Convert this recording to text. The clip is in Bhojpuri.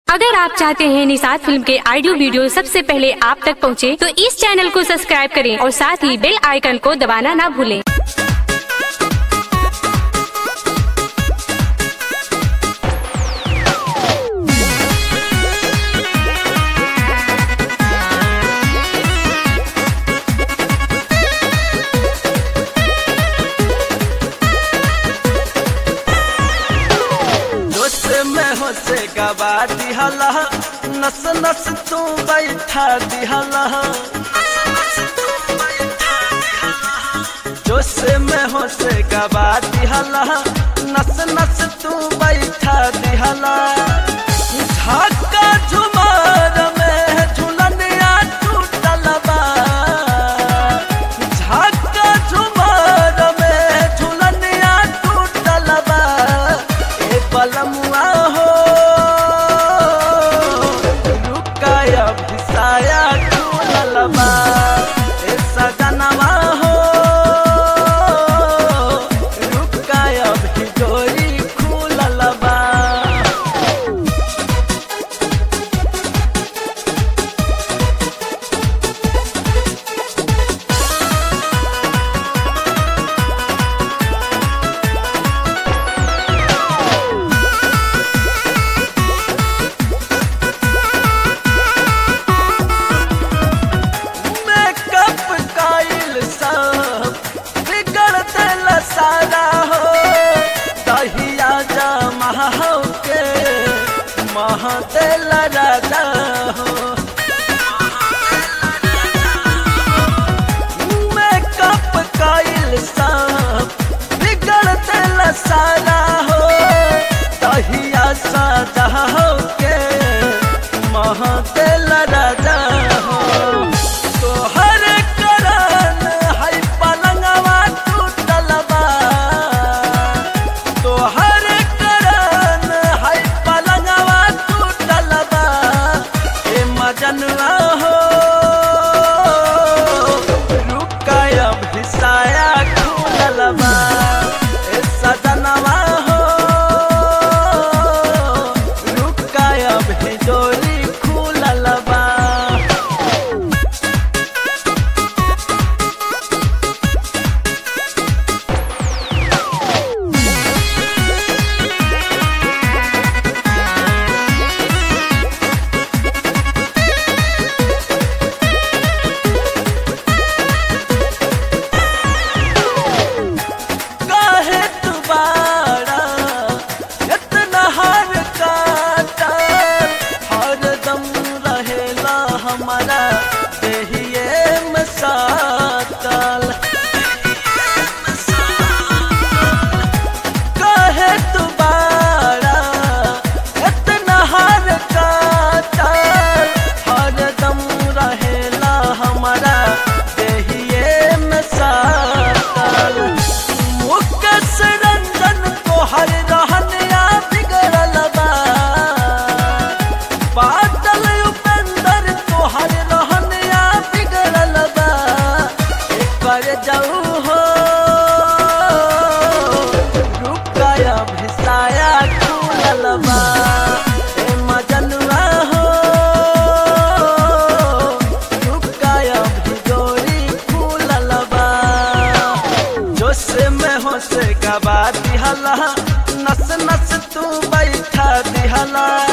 अगर आप चाहते हैं निषाद फिल्म के ऑडियो वीडियो सबसे पहले आप तक पहुंचे, तो इस चैनल को सब्सक्राइब करें और साथ ही बेल आइकन को दबाना ना भूलें। जोश में हो से गवा दिहला नस नस तू बैठा दिहला जोश में हो से गवा दिहला नस नस तू बैठा दिहला झाका झुमार में झुलनिया टूटल बा झाका झुमार में झुलनिया टूटल बा ए बलमुआ हो रुकाया भिसाया झूलल बा ए सजनवा हो रुकाया भिजोरी खुलल बा मेकअप काइल सब बिगड़ दिल सारा हो दहिया जमा हो के मह दिल राजा हो मेकअप काइल सब बिगड़ दिल सारा हो दहिया सजा हो के मह दिल राजा हो तोहर करन है पलंगवा टूटल बा तोहर करन है पलंगवा टूटल बा ए मजनवा हो रुकाया भिसाया खुलल बा ए सजनवा हो रुकाया भिजोरी खुलल बा काहे तुम्हारा इतना हर काटा हरदम रहेला हमारा देहिए में सातल काहे तुम्हारा इतना हर काटा हरदम रहेला हमारा देहिए में सातल मुकस रंजन को हर रहनिया बिगड़ल बा बादल उपेंद्र को हर रहनिया बिगड़ल बा एकर जाऊ हो रुकाया भिसाया खुलल बा ए मजनुआ हो रुकाया भिजोरी खुलल बा जोश में हो से गवा दिहला नस नस तू बैठा दिहला